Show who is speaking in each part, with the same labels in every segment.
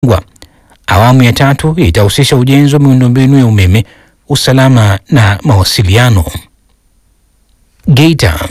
Speaker 1: Ngwa. Awamu ya tatu itahusisha ujenzi wa miundombinu ya umeme, usalama na mawasiliano. Geita.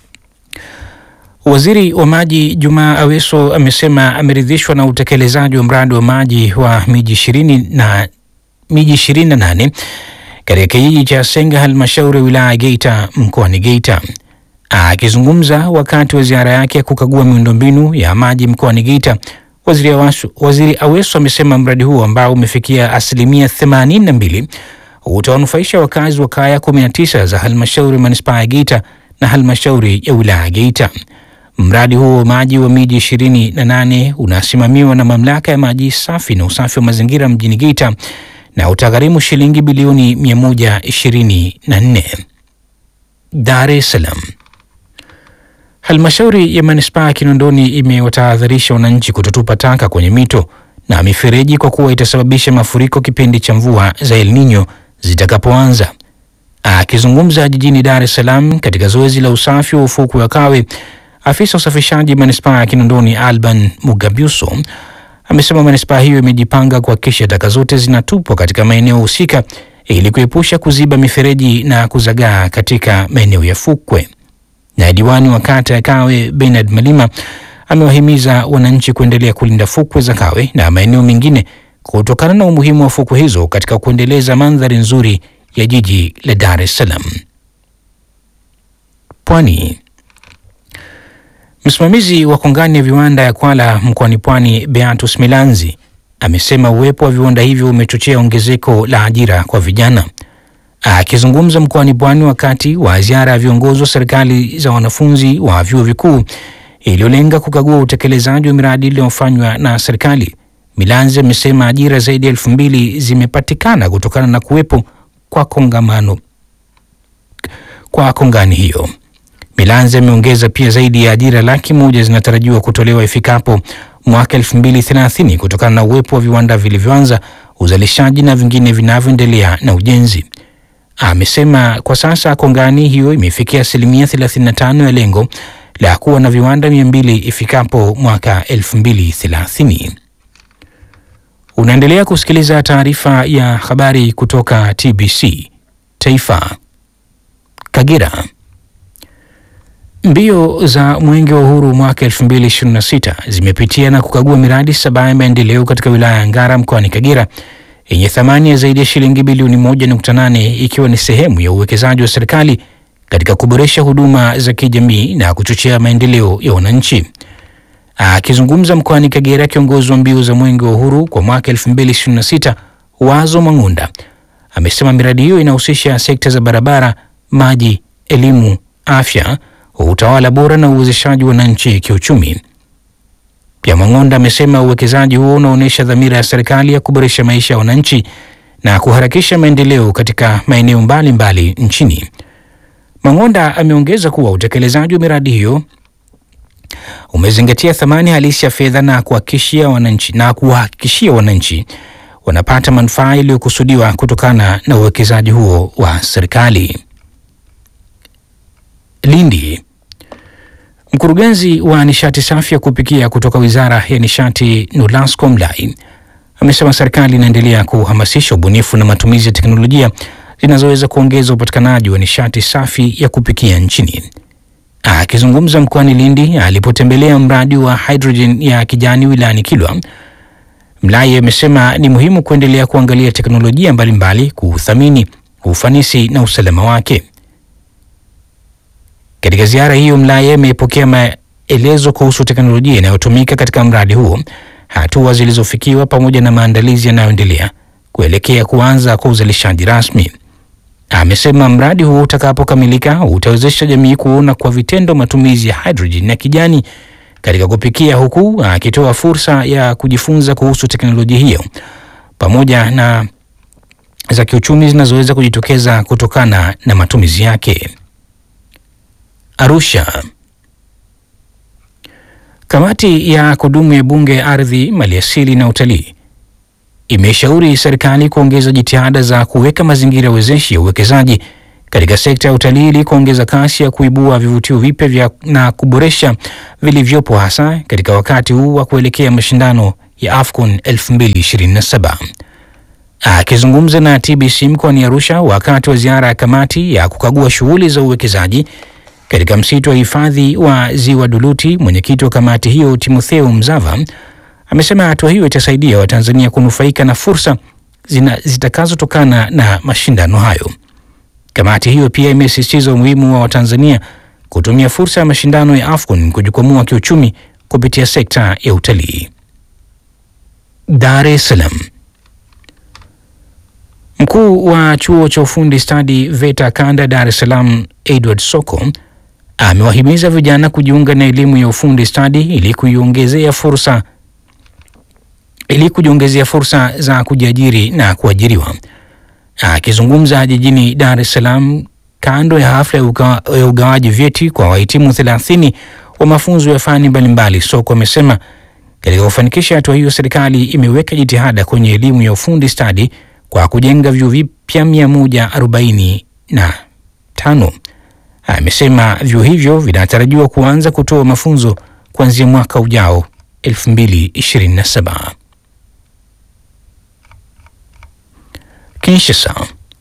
Speaker 1: Waziri wa maji Jumaa Aweso amesema ameridhishwa na utekelezaji wa mradi wa maji wa miji ishirini na miji ishirini na nane katika kijiji cha Senga halmashauri ya wilaya ya Geita mkoani Geita. Akizungumza wakati wa ziara yake ya kukagua miundombinu ya maji mkoani Geita, waziri Aweso, waziri Aweso amesema mradi huo ambao umefikia asilimia 82 utawanufaisha wakazi wa kaya 19 za halmashauri manispaa ya Geita na halmashauri ya wilaya ya Geita. Mradi huo wa maji wa miji ishirini na nane unasimamiwa na mamlaka ya maji safi na usafi wa mazingira mjini Geita na utagharimu shilingi bilioni 124. Dar es Salaam. Halmashauri ya manispaa ya Kinondoni imewatahadharisha wananchi kutotupa taka kwenye mito na mifereji kwa kuwa itasababisha mafuriko kipindi cha mvua za El Nino zitakapoanza. Akizungumza jijini Dar es Salaam katika zoezi la usafi wa ufukwe wa Kawe, afisa usafishaji manispaa ya Kinondoni Alban Mugabyuso amesema manispaa hiyo imejipanga kuhakikisha taka zote zinatupwa katika maeneo husika ili kuepusha kuziba mifereji na kuzagaa katika maeneo ya fukwe. Na diwani wa kata ya Kawe Bernard Malima amewahimiza wananchi kuendelea kulinda fukwe za Kawe na maeneo mengine kutokana na umuhimu wa fukwe hizo katika kuendeleza mandhari nzuri ya jiji la Dar es Salaam. Pwani. Msimamizi wa kongani ya viwanda ya Kwala mkoani Pwani, Beatus Milanzi, amesema uwepo wa viwanda hivyo umechochea ongezeko la ajira kwa vijana. Akizungumza mkoani Pwani wakati wa ziara ya viongozi wa serikali za wanafunzi wa vyuo vikuu iliyolenga kukagua utekelezaji wa miradi iliyofanywa na serikali, Milanzi amesema ajira zaidi ya elfu mbili zimepatikana kutokana na kuwepo kwa kongamano kwa kongani hiyo. Milanzi ameongeza pia zaidi ya ajira laki moja zinatarajiwa kutolewa ifikapo mwaka elfu mbili thelathini kutokana na uwepo wa viwanda vilivyoanza uzalishaji na vingine vinavyoendelea na ujenzi. Amesema kwa sasa kongani hiyo imefikia asilimia 35 ya lengo la kuwa na viwanda mia mbili ifikapo mwaka elfu mbili thelathini. Unaendelea kusikiliza taarifa ya habari kutoka TBC Taifa. Kagera. Mbio za Mwenge wa Uhuru mwaka 2026 zimepitia na kukagua miradi saba ya maendeleo katika wilaya ya Ngara mkoani Kagera yenye thamani ya zaidi ya shilingi bilioni 1.8 ikiwa ni sehemu ya uwekezaji wa serikali katika kuboresha huduma za kijamii na kuchochea maendeleo ya wananchi. Akizungumza mkoani Kagera, kiongozi wa mbio za Mwenge wa Uhuru kwa mwaka 2026 Wazo Mang'unda amesema miradi hiyo inahusisha sekta za barabara, maji, elimu, afya, utawala bora na uwezeshaji wananchi kiuchumi. Pia Mang'onda amesema uwekezaji huo unaonyesha dhamira ya serikali ya kuboresha maisha ya wananchi na kuharakisha maendeleo katika maeneo mbalimbali nchini. Mang'onda ameongeza kuwa utekelezaji wa miradi hiyo umezingatia thamani halisi ya fedha na kuhakikishia wananchi na kuwahakikishia wananchi wanapata manufaa yaliyokusudiwa kutokana na uwekezaji huo wa serikali. Lindi. Mkurugenzi wa nishati safi ya kupikia kutoka Wizara ya Nishati Nolasco Mlai amesema serikali inaendelea kuhamasisha ubunifu na matumizi ya teknolojia zinazoweza kuongeza upatikanaji wa nishati safi ya kupikia nchini. Akizungumza mkoani Lindi alipotembelea mradi wa hydrogen ya kijani wilayani Kilwa, Mlai amesema ni muhimu kuendelea kuangalia teknolojia mbalimbali, kuthamini ufanisi na usalama wake. Katika ziara hiyo, Mlai amepokea maelezo kuhusu teknolojia inayotumika katika mradi huo, hatua zilizofikiwa, pamoja na maandalizi yanayoendelea kuelekea kuanza kwa uzalishaji rasmi. Amesema mradi huo utakapokamilika utawezesha jamii kuona kwa vitendo matumizi ya hydrogen ya kijani katika kupikia, huku akitoa fursa ya kujifunza kuhusu teknolojia hiyo pamoja na za kiuchumi zinazoweza kujitokeza kutokana na matumizi yake. Arusha. Kamati ya kudumu ya Bunge ya Ardhi, Maliasili na Utalii imeshauri serikali kuongeza jitihada za kuweka mazingira wezeshi ya uwekezaji katika sekta ya utalii ili kuongeza kasi ya kuibua vivutio vipya na kuboresha vilivyopo hasa katika wakati huu wa kuelekea mashindano ya AFCON 2027. Akizungumza na TBC mkoani Arusha wakati wa ziara ya kamati ya kukagua shughuli za uwekezaji katika msitu wa hifadhi wa Ziwa Duluti, mwenyekiti wa kamati hiyo Timotheo Mzava amesema hatua hiyo itasaidia Watanzania kunufaika na fursa zitakazotokana na mashindano hayo. Kamati hiyo pia imesisitiza umuhimu wa Watanzania kutumia fursa ya mashindano ya AFCON kujikwamua kiuchumi kupitia sekta ya utalii. Dar es Salaam. Mkuu wa chuo cha ufundi stadi VETA kanda Dar es Salaam Edward Soko amewahimiza vijana kujiunga na elimu ya ufundi stadi ili kuiongezea fursa ili kujiongezea fursa za kujiajiri na kuajiriwa. Akizungumza jijini Dar es Salaam kando ya hafla ya uga, ya ugawaji vyeti kwa wahitimu 30 wa mafunzo ya fani mbalimbali, Soko amesema katika kufanikisha hatua hiyo, serikali imeweka jitihada kwenye elimu ya ufundi stadi kwa kujenga vyuo vipya 145. Amesema vyuo hivyo vinatarajiwa kuanza kutoa mafunzo kuanzia mwaka ujao 2027. Kinshasa.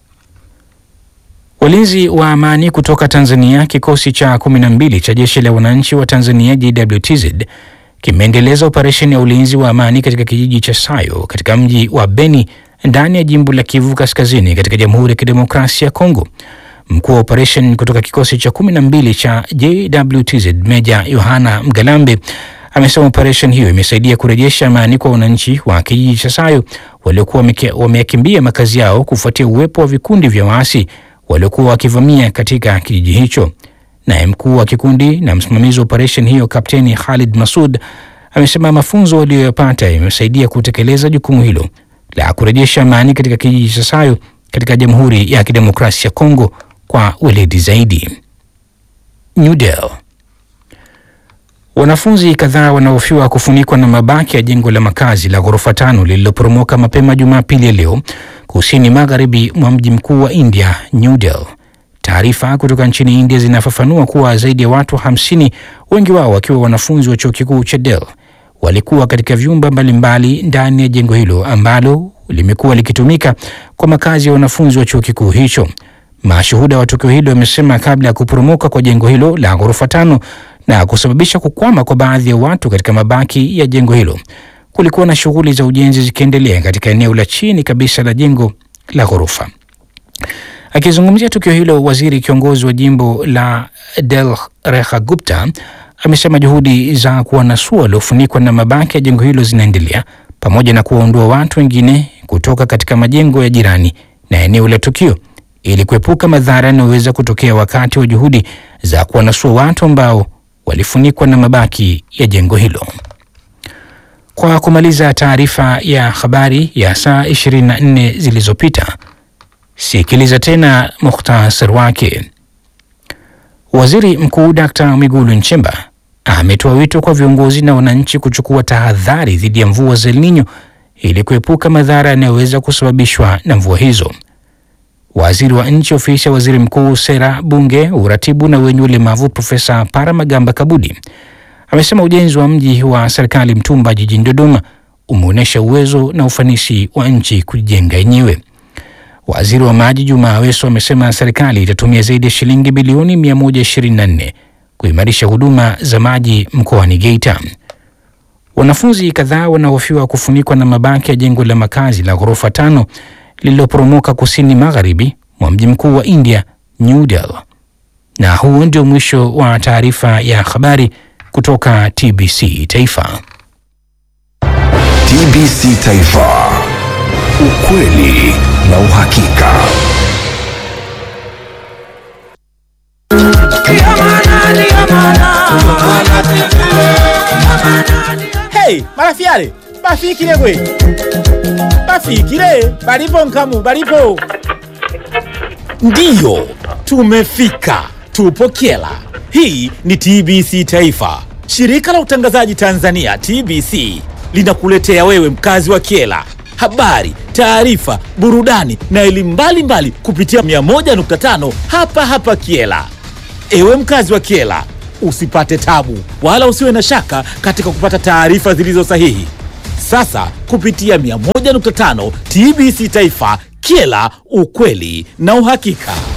Speaker 1: Walinzi wa amani kutoka Tanzania, kikosi cha 12 cha jeshi la wananchi wa Tanzania JWTZ kimeendeleza operesheni ya ulinzi wa amani katika kijiji cha Sayo katika mji wa Beni ndani ya jimbo la Kivu Kaskazini katika Jamhuri ya Kidemokrasia ya Kongo. Mkuu wa operesheni kutoka kikosi cha 12 cha JWTZ Meja Yohana Mgalambe amesema operesheni hiyo imesaidia kurejesha amani kwa wananchi wa kijiji cha Sayo waliokuwa wameyakimbia makazi yao kufuatia uwepo wa vikundi vya waasi waliokuwa wakivamia katika kijiji hicho. Naye mkuu wa kikundi na msimamizi wa operesheni hiyo Kapteni Khalid Masud amesema mafunzo waliyoyapata yamesaidia kutekeleza jukumu hilo la kurejesha amani katika kijiji cha Sayo katika Jamhuri ya Kidemokrasia ya Kongo kwa weledi zaidi. New Delhi. Wanafunzi kadhaa wanahofiwa kufunikwa na mabaki ya jengo la makazi la ghorofa tano lililoporomoka mapema Jumapili ya leo kusini magharibi mwa mji mkuu wa India, New Delhi. Taarifa kutoka nchini India zinafafanua kuwa zaidi ya watu hamsini, wengi wao wakiwa wanafunzi wa chuo kikuu cha Delhi, walikuwa katika vyumba mbalimbali ndani ya jengo hilo ambalo limekuwa likitumika kwa makazi ya wanafunzi wa chuo kikuu hicho. Mashuhuda wa tukio hilo wamesema kabla ya kuporomoka kwa jengo hilo la ghorofa tano na kusababisha kukwama kwa baadhi ya watu katika mabaki ya jengo hilo, kulikuwa na shughuli za ujenzi zikiendelea katika eneo la chini kabisa la jengo la ghorofa. Akizungumzia tukio hilo, waziri kiongozi wa jimbo la Delhi Rekha Gupta amesema juhudi za kuwanasua waliofunikwa na mabaki ya jengo hilo zinaendelea pamoja na kuwaondoa watu wengine kutoka katika majengo ya jirani na eneo la tukio ili kuepuka madhara yanayoweza kutokea wakati wa juhudi za kuwanasua watu ambao walifunikwa na mabaki ya jengo hilo. Kwa kumaliza taarifa ya habari ya saa 24 zilizopita, sikiliza tena mukhtasar wake. Waziri Mkuu Dkt. Mwigulu Nchemba ametoa wito kwa viongozi na wananchi kuchukua tahadhari dhidi ya mvua za El Nino ili kuepuka madhara yanayoweza kusababishwa na mvua hizo. Waziri wa Nchi, Ofisi ya Waziri Mkuu, Sera, Bunge, Uratibu na wenye ulemavu, Profesa Paramagamba Kabudi amesema ujenzi wa mji wa serikali Mtumba jijini Dodoma umeonyesha uwezo na ufanisi wa nchi kujijenga yenyewe. Waziri wa Maji Juma Aweso amesema serikali itatumia zaidi ya shilingi bilioni 124 kuimarisha huduma za maji mkoani Geita. Wanafunzi kadhaa wanahofiwa kufunikwa na mabaki ya jengo la makazi la ghorofa tano lililoporomoka kusini magharibi mwa mji mkuu wa India, New Delhi. Na huo ndio mwisho wa taarifa ya habari kutoka TBC Taifa.
Speaker 2: TBC Taifa, ukweli na uhakika.
Speaker 3: Hey, marafiale bafikile gwe bafikile balipo nkamu balipo ndiyo tumefika tupo kyela hii ni tbc taifa shirika la utangazaji tanzania tbc linakuletea wewe mkazi wa kyela habari taarifa burudani na elimu mbalimbali kupitia 101.5 hapa hapa kyela Ewe mkazi wa Kiela, usipate tabu wala usiwe na shaka katika kupata taarifa zilizo sahihi. sasa kupitia 101.5 TBC Taifa, Kyela, ukweli na uhakika.